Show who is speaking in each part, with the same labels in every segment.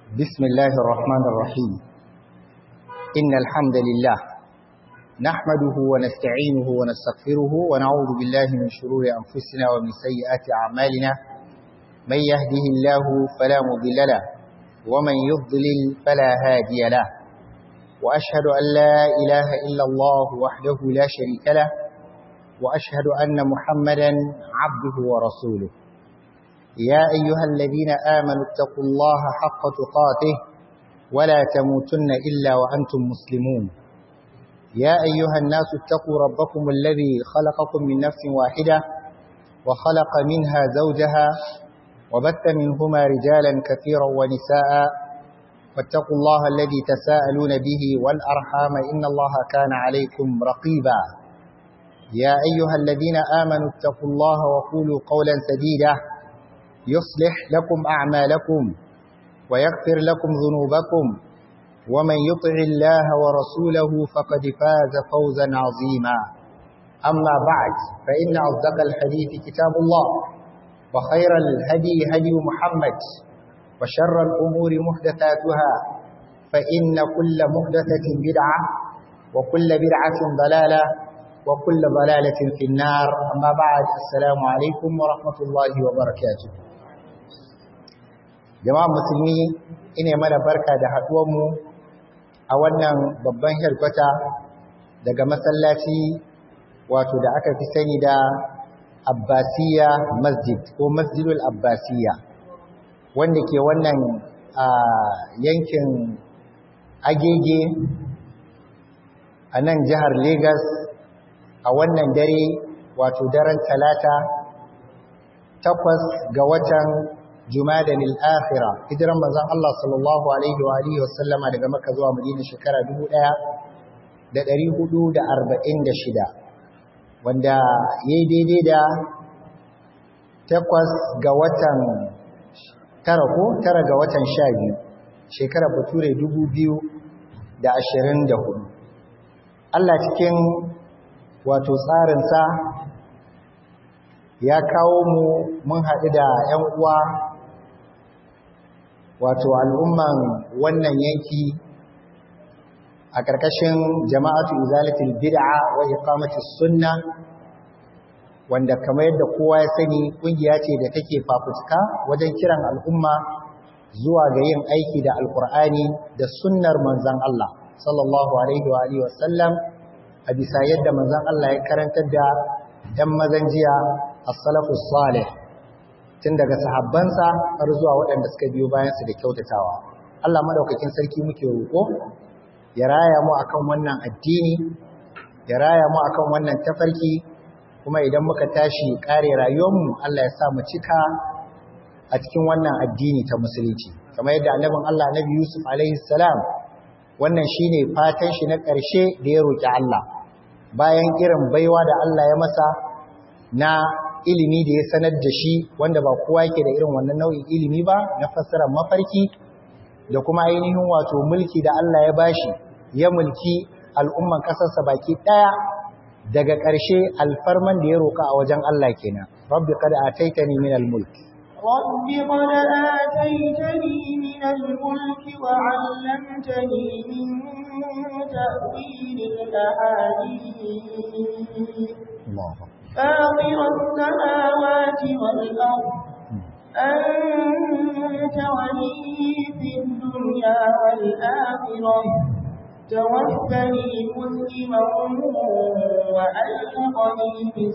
Speaker 1: بسم الله الرحمن الرحيم إن الحمد لله نحمده ونستعينه ونستغفره ونعوذ بالله من شرور أنفسنا ومن سيئات أعمالنا من يهده الله فلا مضل له ومن يضلل فلا هادي له وأشهد أن لا إله إلا الله وحده لا شريك له وأشهد أن محمدا عبده ورسوله يا أيها الذين آمنوا اتقوا الله حق تقاته ولا تموتن إلا وأنتم مسلمون يا أيها الناس اتقوا ربكم الذي خلقكم من نفس واحدة وخلق منها زوجها وبث منهما رجالا كثيرا ونساء فاتقوا الله الذي تساءلون به والأرحام إن الله كان عليكم رقيبا يا أيها الذين آمنوا اتقوا الله وقولوا قولا سديدا يصلح لكم أعمالكم ويغفر لكم ذنوبكم ومن يطع الله ورسوله فقد فاز فوزا عظيما أما بعد فإن أصدق الحديث كتاب الله وخير الهدي هدي محمد وشر الأمور محدثاتها فإن كل محدثة بدعة وكل بدعة ضلالة وكل ضلالة في النار أما بعد السلام عليكم ورحمة الله وبركاته jama'a musulmi ine mana barka da haɗuwanmu a wannan babban helkwata daga masallaci wato da aka fi sani da abbasiya masjid ko masjidul abbasiya wanda ke wannan a yankin agege a nan jihar Legas a wannan dare wato daren talata takwas ga watan Jumadan al-Akhira hijiran manzon Allah sallallahu alaihi wa alihi wasallama daga Makka zuwa Madina shekara 1446 wanda yayi daidai da takwas ga watan tara ko tara ga watan 12 shekara bature 2024 Allah cikin wato tsarinsa ya kawo mu mun haɗu da 'yan uwa wato al'umman wannan yanki a ƙarƙashin jama'atu izalatul bid'a wa iqamatus sunna wanda kamar yadda kowa ya sani ƙungiya ce da take fafutuka wajen kiran al'umma zuwa ga yin aiki da alkur'ani da sunnar manzon Allah sallallahu alaihi wa alihi wasallam a bisa yadda manzon Allah ya karantar da ɗan mazan jiya as-salafus salih tun daga sahabbansa har zuwa waɗanda suka biyo bayansu da kyautatawa. Allah madaukakin sarki muke roƙo ya raya mu akan wannan addini, ya raya mu akan wannan tafarki, kuma idan muka tashi ƙare rayuwarmu Allah ya sa mu cika a cikin wannan addini ta musulunci. Kamar yadda annabin Allah Nabi Yusuf alaihi salam wannan shine fatan shi na ƙarshe da ya roƙi Allah. Bayan irin baiwa da Allah ya masa na ilimi da ya sanar da shi wanda ba kowa yake da irin wannan nau'in ilimi ba na fassarar mafarki da kuma ainihin wato mulki da Allah ya bashi ya mulki al'umman kasarsa baki daya daga ƙarshe alfarman da ya roka a wajen Allah kenan rabbi qad ataitani min al-mulk
Speaker 2: rabbi qad ataitani min al-mulk wa 'allamtani min ta'wil al-ahadith
Speaker 1: Allahu
Speaker 2: فاطر السماوات والأرض أنت ولي في الدنيا والآخرة توفني مسلما وألحقني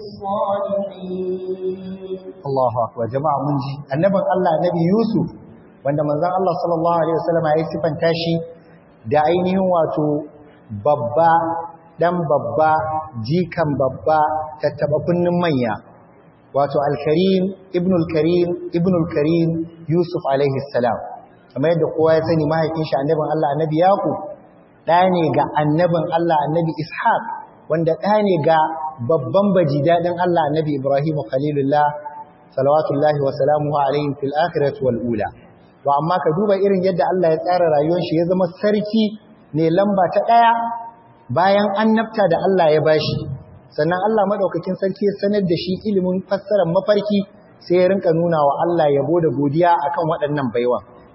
Speaker 2: بالصالحين
Speaker 1: الله أكبر جماعة منجي النبي الله نبي يوسف wanda manzon Allah sallallahu alaihi wasallam ya sifanta shi da ainihin wato babba dan babba jikan babba tattaba kunnin manya wato al-karim ibnul karim ibnul karim yusuf alaihi salam kamar yadda kowa ya sani mahaifin shi annabin Allah annabi yaqub da ne ga annabin Allah annabi ishaq wanda da ne ga babban baji dadin Allah annabi ibrahim khalilullah salawatullahi wa salamuhu alaihi fil akhirati wal ula to amma ka duba irin yadda Allah ya tsara rayuwar shi ya zama sarki ne lamba ta daya bayan annabta da Allah ya bashi sannan Allah madaukakin sarki ya sanar da shi ilimin fassarar mafarki sai ya rinka nuna wa Allah yabo da godiya akan waɗannan baiwa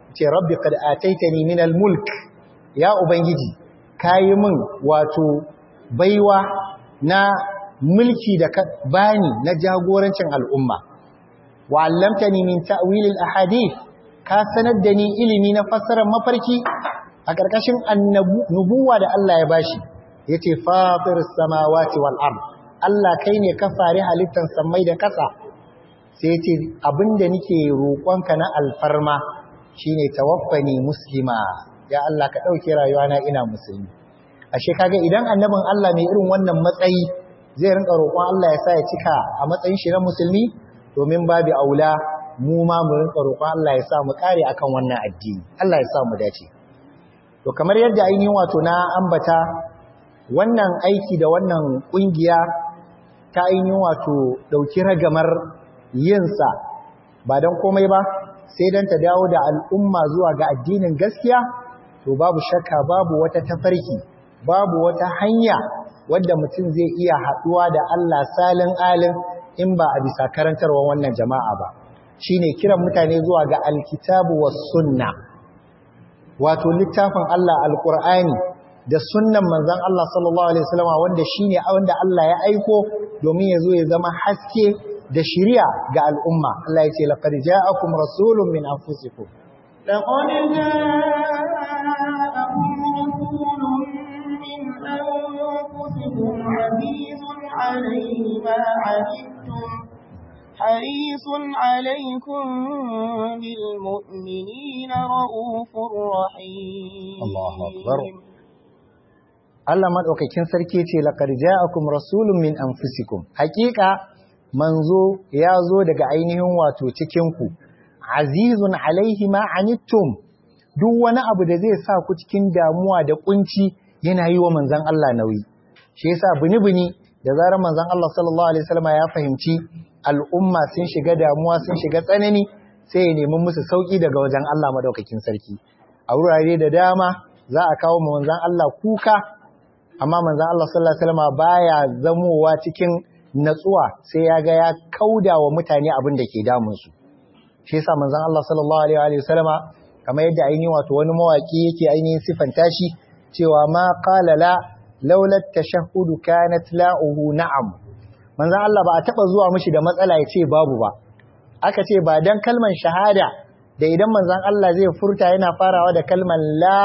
Speaker 1: ce rabbi qad ataitani min al-mulk ya ubangiji kayi min wato baiwa na mulki da ka bani na jagorancin al'umma wa 'allamtani min ta'wil al-ahadith ka sanar da ni ilimi na fassarar mafarki a ƙarƙashin annabuwa da Allah ya bashi yace fatir samawati wal ard Allah kai ne ka fari halittar samai da ƙasa sai yace abinda nake roƙonka na alfarma shine tawaffani muslima ya Allah ka dauke rayuwana ina musulmi ashe kaga idan annabin Allah mai irin wannan matsayi zai rinka roƙon Allah ya sa ya cika a matsayin shi na musulmi domin babu aula mu ma mu rinka roƙon Allah ya sa mu kare akan wannan addini Allah ya sa mu dace to kamar yadda ainihin wato na ambata wannan aiki da wannan kungiya ta ainihin wato dauki ragamar yinsa ba don komai ba sai don ta dawo da al'umma zuwa ga addinin gaskiya to babu shakka babu wata tafarki babu wata hanya wadda mutum zai iya haɗuwa da Allah salin alin in ba a bisa karantarwa wannan jama'a ba shine kiran mutane zuwa ga alkitabu was sunna wato littafin Allah alqur'ani da sunnan manzon Allah sallallahu alaihi wasallam wanda shine wanda Allah ya aiko domin ya zo ya zama haske da shiriya ga al'umma Allah ya ce laqad ja'akum rasulun min anfusikum
Speaker 2: لقد جاءكم رسول من أنفسكم عزيز عليه ما عنتم حريص عليكم بالمؤمنين رؤوف رحيم
Speaker 1: الله أكبر Allah madaukakin sarki ce laqad ja'akum rasulun min anfusikum haqiqa manzo ya zo daga ainihin wato cikin ku azizun alaihi ma anittum duk wani abu da zai sa ku cikin damuwa da kunci yana yi wa manzon Allah nauyi shi yasa bini-bini da zarar manzon Allah sallallahu alaihi wasallam ya fahimci al'umma sun shiga damuwa sun shiga tsanani sai ya nemi musu sauki daga wajen Allah madaukakin sarki a wurare da dama za a kawo manzon Allah kuka amma manzon Allah sallallahu alaihi wasallam baya zamowa cikin natsuwa sai ya ga ya kauda wa mutane abin da ke damun su shi yasa manzon Allah sallallahu alaihi wasallama kamar yadda ainihin wato wani mawaki yake ainihin sifanta shi cewa ma qala la laula tashahhudu kanat la'uhu na'am manzon Allah ba a taba zuwa mishi da matsala ya ce babu ba aka ce ba dan kalman shahada da idan manzon Allah zai furta yana farawa da kalman la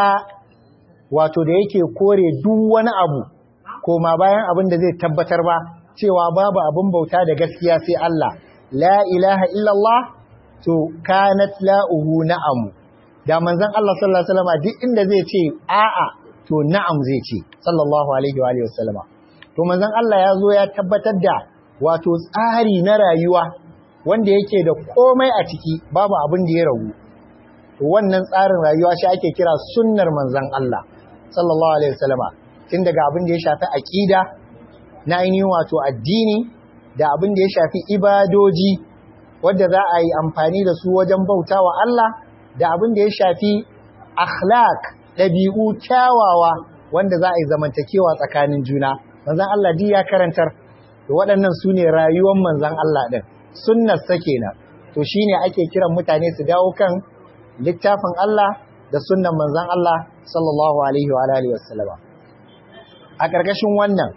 Speaker 1: wato da yake kore duk wani abu koma bayan abin da zai tabbatar ba cewa babu abin bauta da gaskiya sai Allah la ilaha illallah to kanat la'uhu na'am da manzon Allah sallallahu alaihi wasallam duk inda zai ce a'a to na'am zai ce sallallahu alaihi wa alihi wasallama to manzon Allah ya zo ya tabbatar da wato tsari na rayuwa wanda yake da komai a ciki babu abin da ya ragu to wannan tsarin rayuwa shi ake kira sunnar manzon Allah sallallahu alaihi wasallama tun daga abin da ya shafi aqida na ainihin wato addini da abin da ya shafi ibadoji wadda za a yi amfani da su wajen bauta wa Allah da abin da ya shafi akhlaq ɗabi'u kyawawa wanda za a yi zamantakewa tsakanin juna manzan Allah duk ya karantar da waɗannan su ne rayuwar manzan Allah ɗin sunnar sa kenan to shine ake kiran mutane su dawo kan littafin Allah da sunnan manzan Allah sallallahu alaihi wa alihi wasallama a ƙarƙashin wannan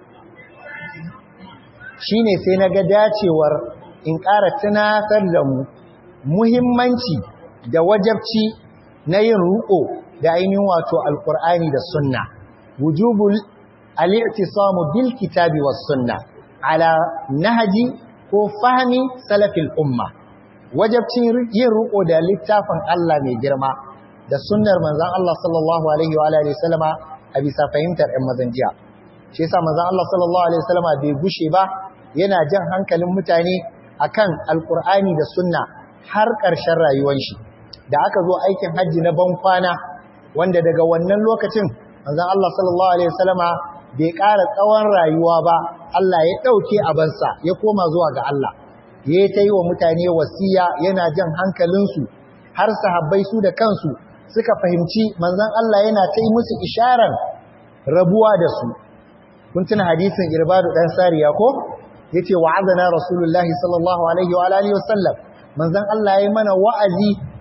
Speaker 1: shine sai na ga dacewar in ƙara tunatar da mu muhimmanci da wajabci na yin ruko da ainihin wato alkur'ani da sunna wujubul al-i'tisamu bil kitabi was sunna ala nahji ko fahmi salafil umma wajabcin yin ruko da littafin Allah mai girma da sunnar manzon Allah sallallahu alaihi wa alihi wasallama a bisa fahimtar ɗan mazanjiya shi yasa manzon Allah sallallahu alaihi wasallama bai gushe ba yana jan hankalin mutane akan alkur'ani da sunna har ƙarshen rayuwar shi da aka zo aikin hajji na ban kwana wanda daga wannan lokacin manzon Allah sallallahu alaihi wasallama bai ƙara tsawon rayuwa ba Allah ya ɗauke abansa ya koma zuwa ga Allah ya ta yi wa mutane wasiya yana jan hankalinsu har sahabbai su da kansu suka fahimci manzon Allah yana ta yi musu isharar rabuwa da su kun tuna hadisin irbadu dan sariya ko yace wa'azana rasulullahi sallallahu alaihi wa alihi wasallam manzon Allah yayi mana wa'azi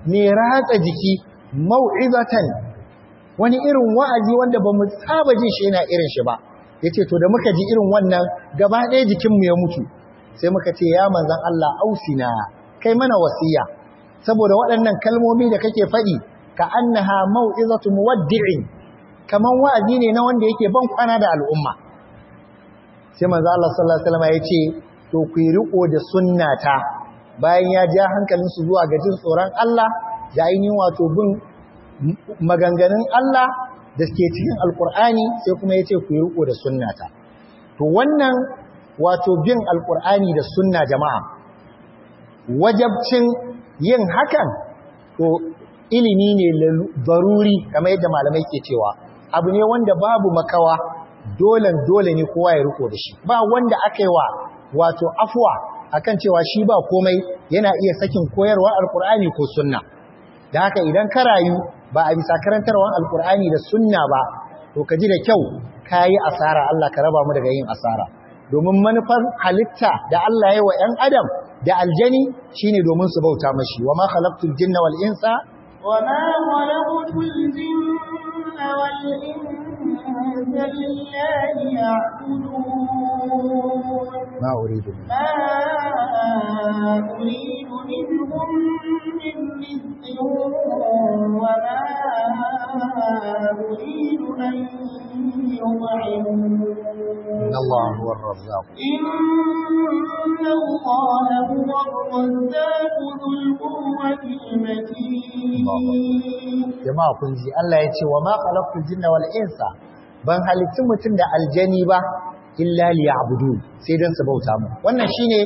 Speaker 1: mai ratsa jiki mau'izatan wani irin wa'azi wanda ba mu saba jin shi yana irin shi ba yace to da muka ji irin wannan gaba ɗaya jikinmu ya mutu sai muka ce ya manzan Allah ausina kai mana wasiya saboda waɗannan kalmomi da kake faɗi ka annaha mau'izatu muwaddi'in kaman wa'azi ne na wanda yake ban kwana da al'umma sai manzan Allah sallallahu alaihi wasallam ya ce to ku yi riko da sunnata bayan ya ja hankalinsu zuwa ga jin tsoron Allah da ainihin wato bin maganganun Allah da suke cikin alkur'ani sai kuma ya ce ku yi riko da sunnata to wannan wato bin alkur'ani da sunna jama'a wajabcin yin hakan to ilimi ne daruri kamar yadda malamai ke cewa abu ne wanda babu makawa dole dole ne kowa ya riko da shi ba wanda aka yi wa wato afwa akan cewa shi ba komai yana iya sakin koyarwar alkur'ani ko sunna da haka idan ka rayu ba a bisa karantarwar alkur'ani da sunna ba to ka ji da kyau ka yi asara Allah ka raba mu daga yin asara domin manufar halitta da Allah ya wa ‘yan adam da aljani shine domin su bauta mashi wa ma khalaqtul jinna wal insa
Speaker 2: wa ma khalaqtul jinna wal insa illa liya'budun
Speaker 1: ma uridu
Speaker 2: ma uridu minhum min rizqin wa ma uridu an yut'imun
Speaker 1: إن الله هو الرزاق
Speaker 2: إن الله هو الرزاق ذو القوة المتين
Speaker 1: jama'a kun ji Allah ya ce wa ma khalaqtul jinna wal insa ban halittu mutum da aljani ba illa liya'budun sai dan su bauta mu wannan shine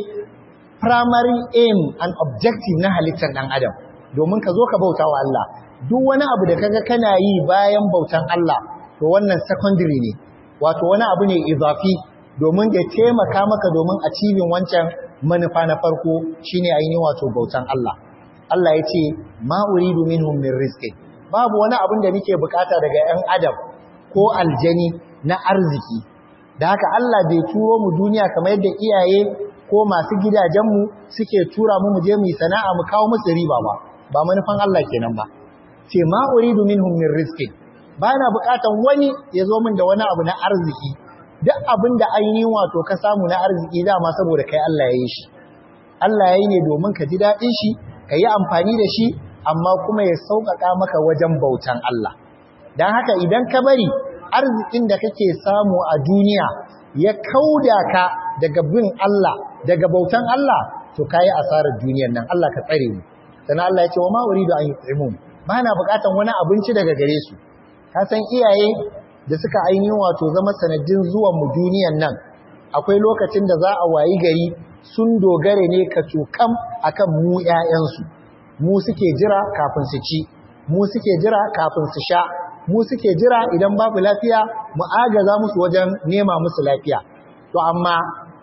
Speaker 1: primary aim and objective na halittar dan adam domin ka zo ka bauta wa Allah duk wani abu da kaga kana yi bayan bautan Allah to wannan secondary ne wato wani abu ne izafi domin ya taimaka maka domin a cibin wancan manufa na farko shine ainihin wato bautan Allah Allah ya ce ma uridu minhum min rizqin babu wani abin da nake bukata daga 'yan adam ko aljani na arziki da haka Allah bai turo mu duniya kamar yadda iyaye ko masu gidajenmu suke tura mu mu je mu sana'a mu kawo musu riba ba ba manufan Allah kenan ba ce ma uridu minhum min rizqin ba na bukatan wani ya zo min da wani abu na arziki duk abin da ainihin wato ka samu na arziki dama saboda kai Allah ya yi shi Allah ya yi ne domin ka ji daɗin shi ka yi amfani da shi amma kuma ya sauƙaƙa maka wajen bautan Allah don haka idan ka bari arzikin da kake samu a duniya ya kauda ka daga bin Allah daga bautan Allah to kayi asarar duniyar nan Allah ka tsare mu sannan Allah ya ce wa ma uridu an yut'imun ba na buƙatan wani abinci daga gare su ka san iyaye da suka ainihin wato zama sanadin zuwan mu duniyan nan akwai lokacin da za a wayi gari sun dogare ne ka cokam akan mu ƴaƴansu mu suke jira kafin su ci mu suke jira kafin su sha mu suke jira idan babu lafiya mu agaza musu wajen nema musu lafiya to amma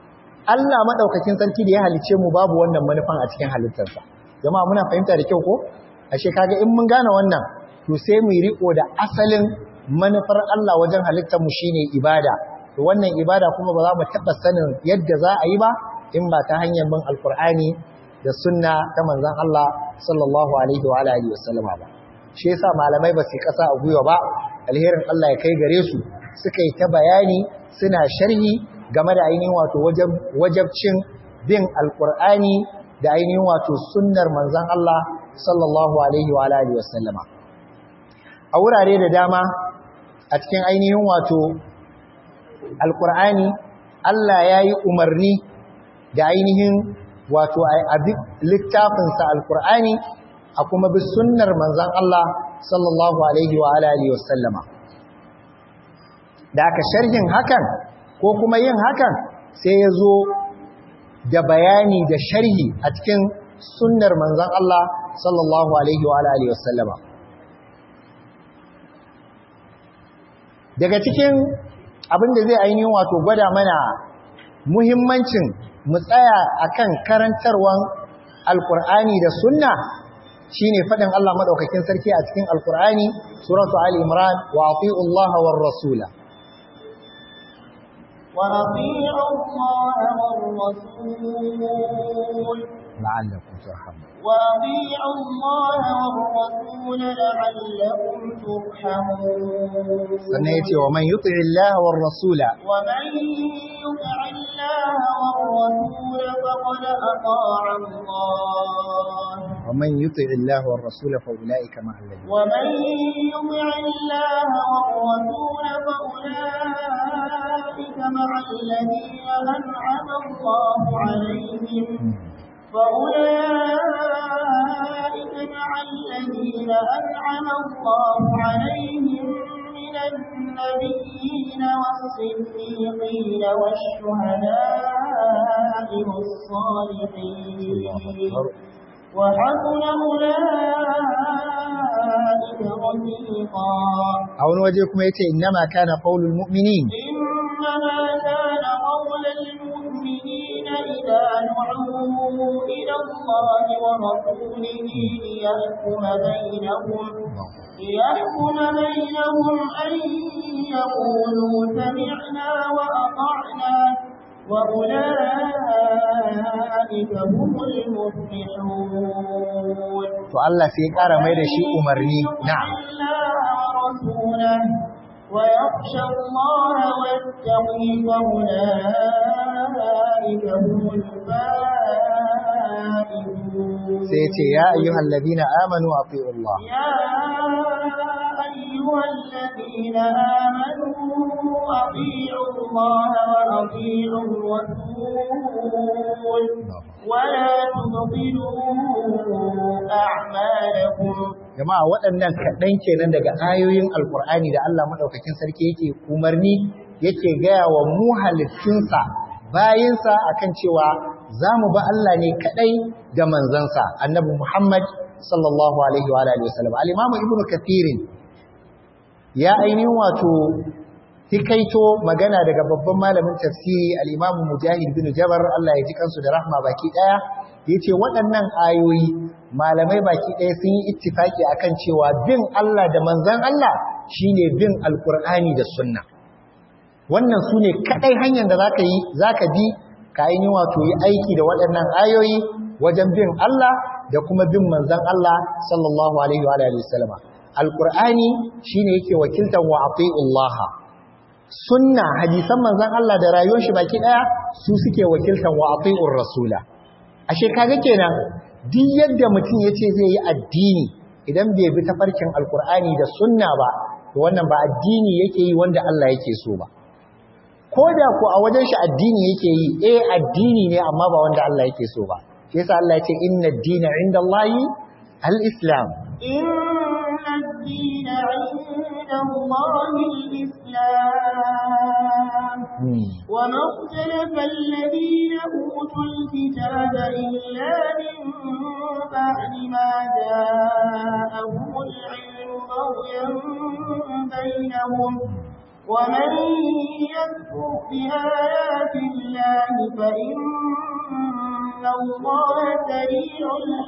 Speaker 1: Allah madaukakin sarki da ya halice mu babu wannan manufan a cikin halittarsa jama'a muna fahimta da kyau ko ashe kaga in mun gane wannan to sai mu riko da asalin manufar Allah wajen halittar mu shine ibada to wannan ibada kuma ba za mu taba sanin yadda za a yi ba in ba ta hanyar bin alkur'ani da sunna ta manzon Allah sallallahu alaihi wa alihi wasallama ba shi yasa malamai ba su kasa a gwiwa ba alherin Allah ya kai gare su suka yi ta bayani suna sharhi game da ainihin wato wajabcin bin alkur'ani da ainihin wato sunnar manzon Allah sallallahu alaihi wa alihi wasallama a wurare da dama a cikin ainihin wato alkur'ani Allah ya yi umarni da ainihin wato a littafinsa alkur'ani a kuma bi sunnar manzan Allah sallallahu alaihi wa alihi wasallama da aka sharhin hakan ko kuma yin hakan sai ya zo da bayani da sharhi a cikin sunnar manzan Allah sallallahu alaihi wa alihi wasallama daga cikin abin da zai ainihin wato gwada mana muhimmancin mu tsaya akan karantarwan alkur'ani da sunna shine fadin Allah madaukakin sarki a cikin alkur'ani suratu ali imran wa ati'u Allah war rasula
Speaker 2: wa ati'u Allah war rasul
Speaker 1: la'allakum turhamun
Speaker 2: وأطيعوا الله والرسول لعلكم ترحمون
Speaker 1: sannan yace wa man yuti Allah war rasula
Speaker 2: ومن يطع الله والرسول فقد أطاع الله
Speaker 1: wa man yuti Allah war rasula fa ulaika ma alladhina
Speaker 2: ومن يطع الله والرسول فأولئك مع الذين أنعم الله عليهم فأولئك مع الذين أنعم الله عليهم من النبيين والصديقين والشهداء والصالحين وحسن أولئك رفيقا
Speaker 1: a wani waje kuma yace innama kana qaulul mu'minin
Speaker 2: إنما كان قول المؤمنين إذا دعوا إلى الله ورسوله ليحكم بينهم ليحكم بينهم أن يقولوا سمعنا وأطعنا وأولئك هم المفلحون
Speaker 1: to Allah sai ya kara mai da shi umarni na'am
Speaker 2: الله ورسوله ويخشى الله ويتقي فأولئك هم الفائزون
Speaker 1: sai yace ya ayyuhal ladina amanu atiiu Allah
Speaker 2: يا أيها الذين آمنوا أطيعوا الله وأطيعوا الرسول ولا تبطلوا أعمالكم
Speaker 1: jama'a waɗannan kaɗan kenan daga ayoyin alkur'ani da Allah maɗaukakin sarki yake umarni yake gaya wa mu halittunsa bayinsa akan cewa za mu ba Allah ne kaɗai da manzansa annabi Muhammad sallallahu alaihi wa alihi wasallam al-imamu ibnu kathirin ya ainihin wato hikaito magana daga babban malamin tafsiri al-imamu mujahid bin jabar Allah ya ji kansu da rahma baki daya yace waɗannan ayoyi malamai baki ɗaya sun yi ittifaki akan cewa bin Allah da manzon Allah shine bin alkur'ani da sunna wannan su ne kaɗai hanyar da zaka yi zaka bi ka yi wato yi aiki da waɗannan ayoyi wajen bin Allah da kuma bin manzon Allah sallallahu alaihi wa alihi wasallama alkur'ani shine yake wakiltar wa atiullah sunna hadisan manzon Allah da rayuwar shi baki ɗaya su suke wakiltar wa atiur rasula ashe kaga kenan duk yadda mutum ya ce zai yi addini idan bai bi tafarkin alkur'ani da sunna ba to wannan ba addini yake yi wanda Allah yake so ba ko da ku a wajen shi addini yake yi eh addini ne amma ba wanda Allah yake so ba shi yasa Allah ya ce inna ad-dina 'inda Allahi al-islam
Speaker 2: إن الدين عند الله الإسلام وما اختلف الذين أوتوا الكتاب إلا من بعد ما جاءهم العلم بغيا بينهم ومن يكفر بآيات الله فإن الله سريع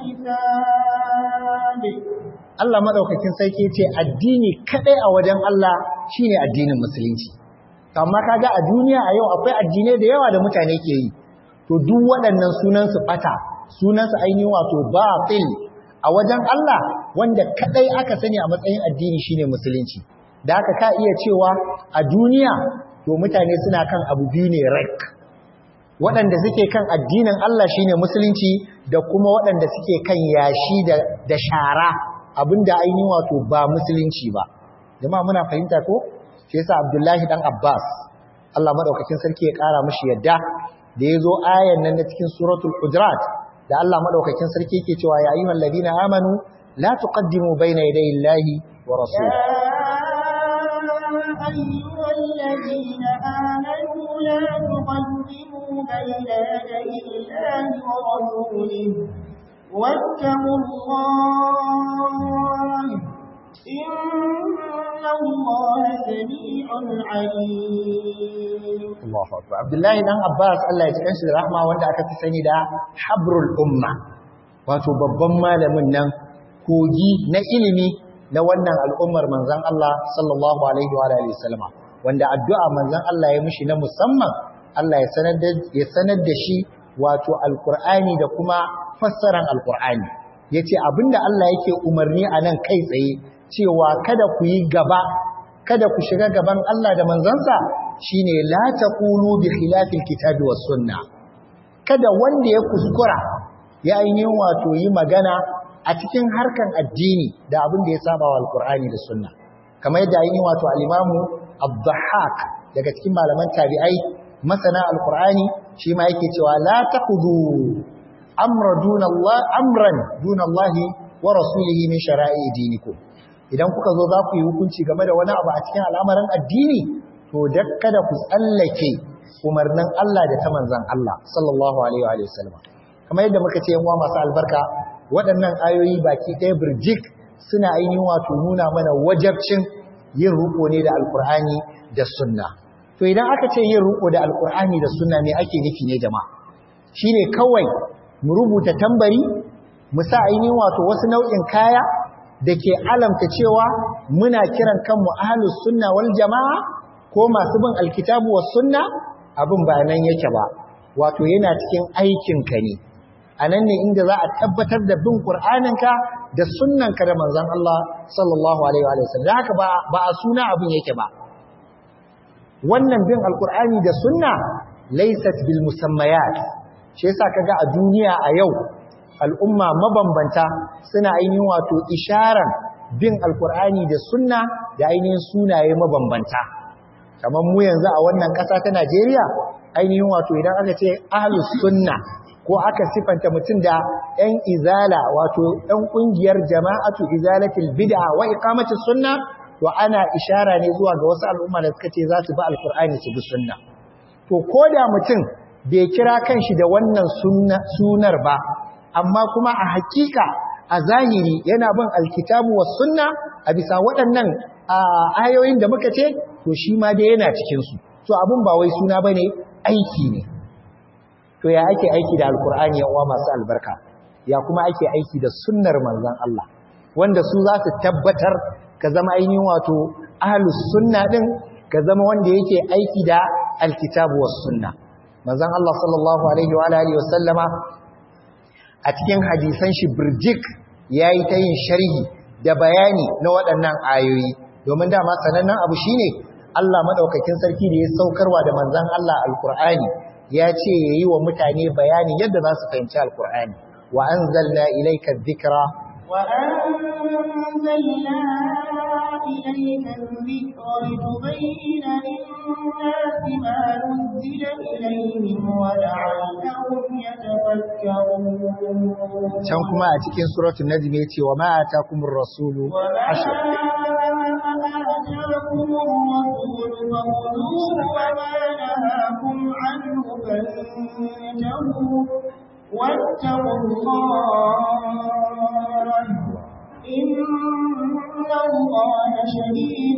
Speaker 2: الحساب
Speaker 1: Allah madaukakin sarki ce addini kadai a wajen Allah shine addinin musulunci amma kaga a duniya a yau akwai addinai da yawa da mutane ke yi to duk waɗannan sunan su bata sunan su ainihin wato batil a wajen Allah wanda kadai aka sani a matsayin addini shine musulunci da haka ka iya cewa a duniya to mutane suna kan abu biyu ne rek waɗanda suke kan addinin Allah shine musulunci da kuma waɗanda suke kan yashi da, da shara abinda ainihin wato ba musulunci ba jama'a muna fahimta ko shi yasa Abdullahi dan Abbas Allah madaukakin sarki ya kara mishi yadda da yazo ayan nan na cikin suratul hujurat da Allah madaukakin sarki yake cewa ya ayyuhal ladina amanu la tuqaddimu bayna yaday Allahi wa rasulihi
Speaker 2: أيها الذين آمنوا لا تقدموا بين يدي الله ورسوله واتقوا الله إن الله سميع عليم
Speaker 1: Allahu akbar Abdullahi dan Abbas Allah ya cikin shi da rahma wanda aka fi sani da habrul umma wato babban malamin nan kogi na ilimi na wannan al'ummar manzon Allah sallallahu alaihi wa alihi wasallama wanda addu'a manzon Allah ya mishi na musamman Allah ya sanar da ya sanar da shi wato alkur'ani da kuma fassaran alkur'ani yace abinda Allah yake umarni a nan kai tsaye cewa kada ku yi gaba kada ku shiga gaban Allah da manzansa shine la taqulu bi khilafil kitabi was sunna kada wanda ya kuskura ya ainihin wato yi magana a cikin harkan addini da abin da ya saba wa alkur'ani da sunna kamar yadda ainihin wato al-imamu ad daga cikin malaman tabi'ai masana alkur'ani shi ma yake cewa la taqudu amra duna Allah amran duna Allah wa rasulihi min shara'i dinikum idan kuka zo za ku yi hukunci game da wani abu a cikin al'amarin addini to kada ku tsallake umarnin Allah da ta manzan Allah sallallahu alaihi wa sallam kamar yadda muka ce yan uwa masu albarka waɗannan ayoyi baki ɗaya birjik suna ainihin wato nuna mana wajabcin yin ruko ne da alkur'ani da sunna to idan aka ce yin ruko da alkur'ani da sunna me ake nufi ne jama'a shine kawai mu rubuta tambari mu sa ainihin wato wasu nau'in kaya da ke alamta cewa muna kiran kanmu ahlus sunna wal jama'a ko masu bin alkitabu was sunna abin ba nan yake ba wato yana cikin aikinka ne a nan ne inda za a tabbatar da bin ƙur'aninka da sunnanka da manzan Allah sallallahu alaihi wa sallam da haka ba a suna abin yake ba wannan bin alƙur'ani da sunna laysat bil musammayat shi yasa kaga a duniya a yau al'umma mabambanta suna ainihin wato isharar bin alƙur'ani da sunna da ainihin sunaye mabambanta kamar mu yanzu a wannan ƙasa ta Najeriya ainihin wato idan aka ce ahlus sunna ko aka sifanta mutum da ‘yan izala wato ‘yan ƙungiyar jama'atu izalatul bid'a wa iqamatus sunna to ana ishara ne zuwa ga wasu al'umma da suka ce za su bi alkur'ani su bi sunna to ko da mutum bai kira kanshi da wannan sunar ba amma kuma a hakika a zahiri yana bin alkitabu was sunna a bisa waɗannan ayoyin da muka ce to shi ma dai yana cikin su to abun ba wai suna bane aiki ne to ya ake aiki da alkur'ani ya uwa masu albarka ya kuma ake aiki da sunnar manzon Allah wanda su za su tabbatar ka zama ainihin wato ahlus sunna din ka zama wanda yake aiki da alkitabu was sunna manzon Allah sallallahu alaihi wa alihi wasallama a cikin hadisan shi birjik yayi ta yin sharhi da bayani na waɗannan ayoyi domin dama sanannen abu shine Allah madaukakin sarki da ya saukarwa da manzon Allah alqur'ani ya ce yayi wa mutane bayani yadda za su fahimci alqur'ani wa anzalna ilayka dhikra
Speaker 2: وأنزلنا إليك الذكر لتبين للناس ما نزل إليهم ولعلهم يتفكرون
Speaker 1: can kuma a cikin suratul najm yace wa ma atakumur rasulu
Speaker 2: وما
Speaker 1: ashir
Speaker 2: آتاكم الرسول فخذوه وما نهاكم عنه فانتهوا واتقوا الله إن الله شديد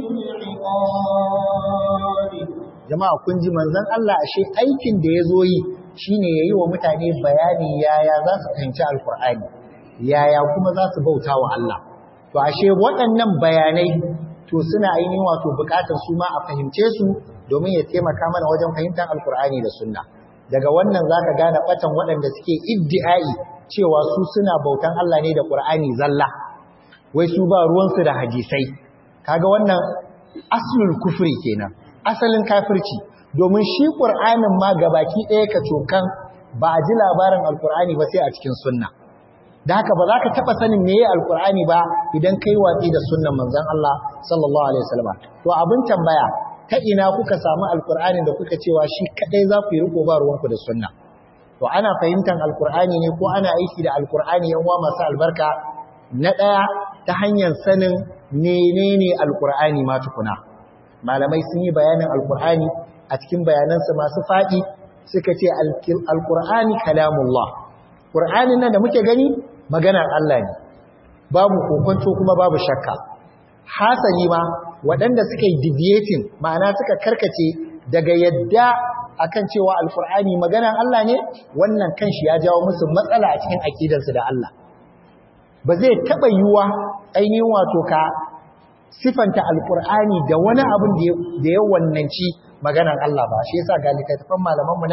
Speaker 2: العقاب
Speaker 1: jama'a kun ji manzon Allah ashe aikin da yazo yi shine yayi wa mutane bayani yaya za su fahimci alqur'ani yaya kuma za su bauta wa Allah to ashe waɗannan bayanai to suna ainihin wato buƙatar su ma a fahimce su domin ya taimaka mana wajen fahimtar alqur'ani da sunna daga wannan zaka gane batan waɗanda suke iddi'ai cewa su suna bautan Allah ne da Qur'ani zalla wai su ba ruwansu da hadisai kaga wannan aslul kufri kenan asalin kafirci domin shi Qur'anin ma gabaki ɗaya ka cokan ba a ji labarin alqur'ani ba sai a cikin sunna da haka ba za ka taɓa sanin meye alqur'ani ba idan kai watsi da sunnan manzon Allah sallallahu alaihi wasallam to abin tambaya ta ina kuka samu alqur'ani da kuka cewa shi kadai za ku yi riko ba ruwanku da sunna to ana fahimtar alqur'ani ne ko ana aiki da alqur'ani yan uwa masu albarka na ɗaya ta hanyar sanin menene alqur'ani ma tukuna malamai sun yi bayanin alqur'ani a cikin bayanansa masu faɗi suka ce alqur'ani kalamullah qur'anin nan da muke gani maganar Allah ne babu kokonto kuma babu shakka hasali ma waɗanda suka yi deviating ma'ana suka karkace daga yadda akan cewa alqur'ani maganar Allah ne wannan kanshi ya jawo musu matsala a cikin akidarsu da Allah ba zai taɓa yiwuwa ainihin wato ka sifanta alkur'ani da wani abin da ya wannanci maganar Allah ba shi yasa ga littattafan malaman mu nan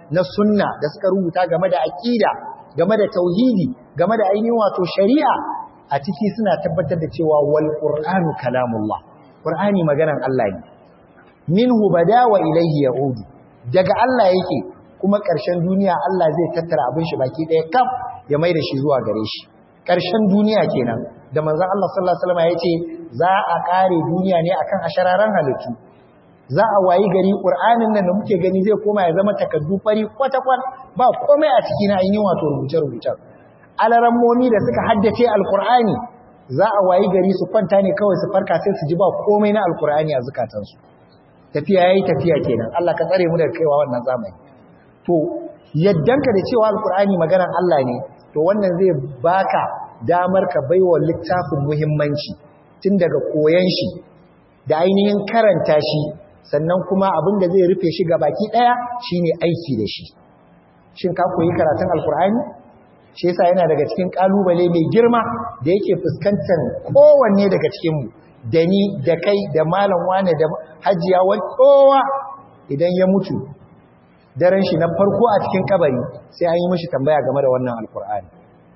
Speaker 1: na sunna da suka rubuta game da aqida game da tauhidi game da ainihin wato shari'a a ciki suna tabbatar da cewa wal qur'anu kalamullah qur'ani maganan Allah ne minhu bada wa ilayhi yaudu daga Allah yake kuma ƙarshen duniya Allah zai tattara abin shi baki ɗaya kaf ya mai da shi zuwa gare shi ƙarshen duniya kenan da manzon Allah sallallahu alaihi wasallam ya ce za a ƙare duniya ne akan ashararan halittu za a wayi gari ƙur'anin nan da muke gani zai koma ya zama takaddu fari kwata-kwat ba komai a ciki na ainihin wato rubuce-rubucen alarammomi da suka haddace alƙur'ani za a wayi gari su kwanta ne kawai su farka sai su ji ba komai na alƙur'ani a zukatansu tafiya yayi tafiya kenan Allah ka tsare mu daga kaiwa wannan zamani to yaddanka da cewa alƙur'ani maganar Allah ne to wannan zai baka damar ka baiwa littafin muhimmanci tun daga koyon shi da ainihin karanta shi sannan kuma abin da zai rufe shi ga baki ɗaya shine aiki da shi shin ka koyi karatun alkur'ani shi yasa yana daga cikin kalubale mai girma da yake fuskantar kowanne daga cikinmu da ni da kai da malam wane da hajiya kowa idan ya mutu daren shi na farko a cikin kabari sai an yi mishi tambaya game da wannan alkur'ani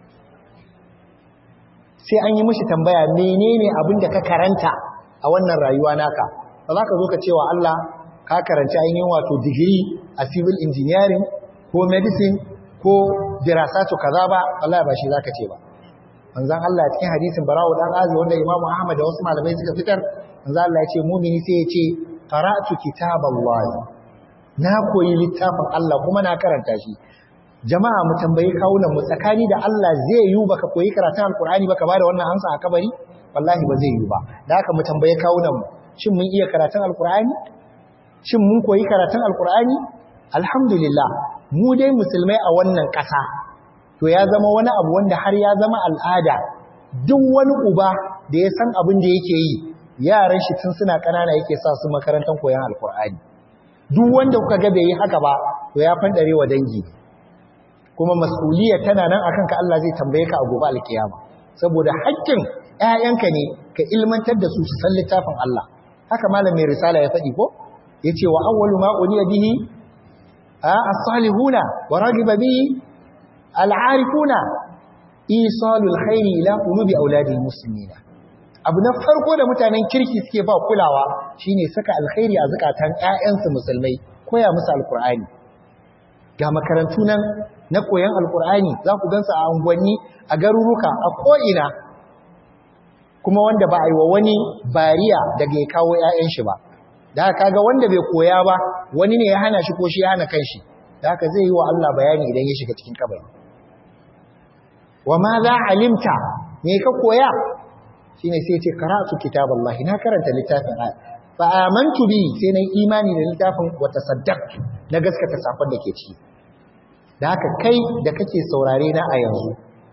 Speaker 1: sai an yi mishi tambaya menene abin da ka karanta a wannan rayuwa naka ba za ka zo ka cewa Allah ka karanci ainihin wato digiri a civil engineering ko medicine ko dirasatu kaza ba Allah ba shi zaka ce ba manzon Allah cikin hadisin Bara'u dan Azi wanda Imam Ahmad da wasu malamai suka fitar manzon Allah ya ce mu'mini sai ya ce qara'tu kitaballahi na koyi littafin Allah kuma na karanta shi jama'a mu tambayi kawunan mu tsakani da Allah zai yi baka koyi karatun alkur'ani baka bada wannan amsa a kabari wallahi ba zai yi ba da haka mu tambaye kawunan mu shin mun iya karatun alkur'ani shin mun koyi karatun alkur'ani alhamdulillah mu dai musulmai a wannan ƙasa to ya zama wani abu wanda har ya zama al'ada duk wani uba da ya san abin da yake yi yaran shi tun suna ƙanana yake sa su makarantar koyon alkur'ani duk wanda kuka ga bai yi haka ba to ya fandare wa dangi kuma mas'uliyya tana nan akan ka Allah zai tambaye ka a gobe alkiyama saboda haƙƙin ƴaƴanka ne ka ilmantar da su su san littafin Allah haka malam mai risala ya faɗi ko yace wa awwalu ma uniya bihi as-salihuna wa ragiba bihi al-arifuna isalul khairi ila qulubi auladil muslimina abu na farko da mutanen kirki suke ba kulawa shine saka alkhairi a zakatan ƴaƴansu musulmai koya musu alqur'ani ga makarantu nan na koyon alqur'ani za ku gansu a unguwanni a garuruka a ko'ina kuma wanda ba a yi wa wani bariya daga ya kawo ƴaƴan shi ba da haka kaga wanda bai koya ba wani ne ya hana shi ko shi ya hana kanshi da haka zai yi wa Allah bayani idan ya shiga cikin kabari wa ma za alimta me ka koya shine sai ce qara'tu kitaballahi na karanta littafin Allah fa amantu bi sai na imani da littafin wa tasaddaqtu na gaskata safar da ke ciki da haka kai da kake saurare na a yanzu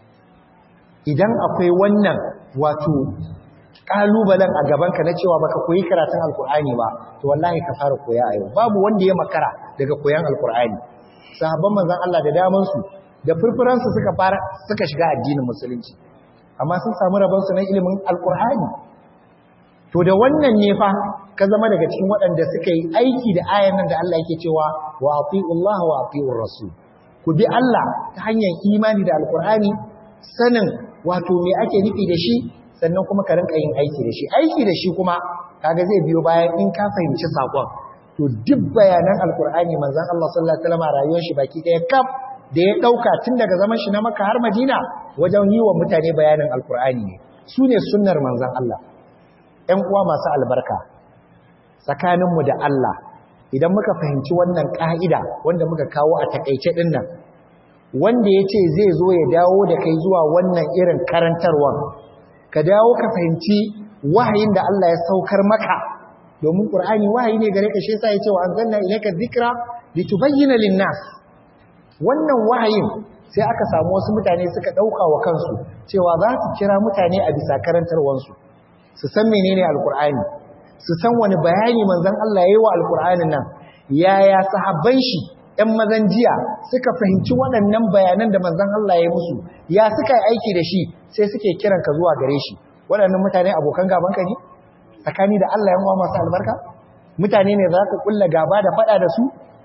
Speaker 1: idan akwai wannan wato kalubalen a gabanka na cewa baka koyi karatun alkur'ani ba to wallahi ka fara koya a yau babu wanda ya makara daga koyan alkur'ani sahabban manzon Allah da daman su da furfuransu suka fara suka shiga addinin musulunci amma sun samu rabonsu na ilimin alkur'ani to da wannan ne fa ka zama daga cikin waɗanda suka yi aiki da ayan nan da Allah yake cewa wa atiullaha wa atiur rasul ku bi Allah ta hanyar imani da alkur'ani sanin wato me ake nufi da shi sannan kuma ka rinka yin aiki da shi aiki da shi kuma kaga zai biyo bayan in ka fahimci sakon to duk bayanan alkur'ani manzon Allah sallallahu alaihi wasallam rayuwar shi baki ɗaya kaf da ya ɗauka tun daga zaman shi na maka har madina wajen yi wa mutane bayanin alkur'ani ne su ne sunnar manzan Allah ‘yan uwa masu albarka tsakaninmu da Allah idan muka fahimci wannan ƙa'ida wanda muka kawo a takaice ɗin nan wanda ya ce zai zo ya dawo da kai zuwa wannan irin karantarwan ka dawo ka fahimci wahayin da Allah ya saukar maka domin ƙur'ani wahayi ne gare ka shi yasa ya ce wa anzalna ilayka dhikra litubayyana lin-nas wannan wahayin sai aka samu wasu mutane suka ɗauka wa kansu cewa za su kira mutane a bisa karantarwansu su san menene alkur'ani su san wani bayani manzon Allah ya yi wa alkur'anin nan yaya sahabban shi ‘yan mazan jiya suka fahimci waɗannan bayanan da manzon Allah ya musu ya suka yi aiki da shi sai suke kiran ka zuwa gare shi waɗannan mutane abokan gabanka ne tsakani da Allah yan uwa masu albarka mutane ne za ka kulla gaba da faɗa da su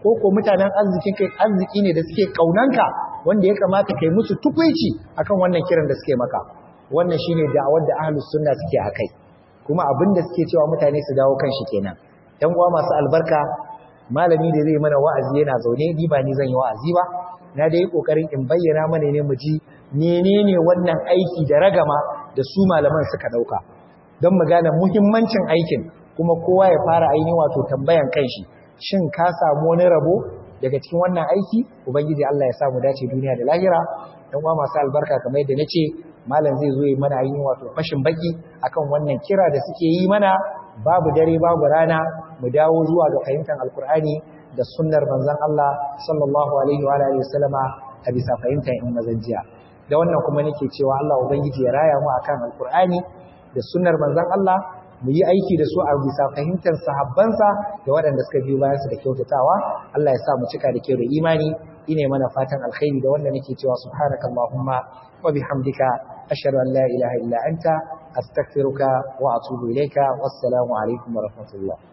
Speaker 1: ko ko mutanen arzikin kai arziki ne da suke kaunanka wanda ya kamata kai musu tukuici akan wannan kiran da suke maka wannan shine da'awar da ahlus sunna suke akai kuma abin da suke cewa mutane su dawo kan shi kenan yan uwa masu albarka malami da zai mana wa'azi yana zaune ni ba ni zan yi wa'azi ba na dai kokarin in bayyana mana ne mu ji menene wannan aiki da ragama da su malaman suka dauka don mu gane muhimmancin aikin kuma kowa ya fara ainihin wato tambayan kanshi shin ka samu wani rabo daga cikin wannan aiki ubangiji Allah ya samu dace duniya da lahira dan uwa masu albarka kamar yadda nace malam zai zo yi mana ainihin wato fashin baki akan wannan kira da suke yi mana babu dare babu rana mu dawo zuwa ga fahimtar alkur'ani da sunnar manzon Allah sallallahu alaihi wa alihi wasallama a bisa fahimtar in mazanjiya da wannan kuma nake cewa Allah ubangiji ya raya mu akan alkur'ani da sunnar manzon Allah mu yi aiki da su a bisa fahimtar sahabbansa da waɗanda suka biyo bayansu da kyautatawa Allah ya sa mu cika da kyau da imani ine mana fatan alkhairi da wanda nake cewa subhanakallahumma wa bihamdika ashhadu an la ilaha illa anta astaghfiruka wa atubu ilayka wassalamu alaikum wa rahmatullah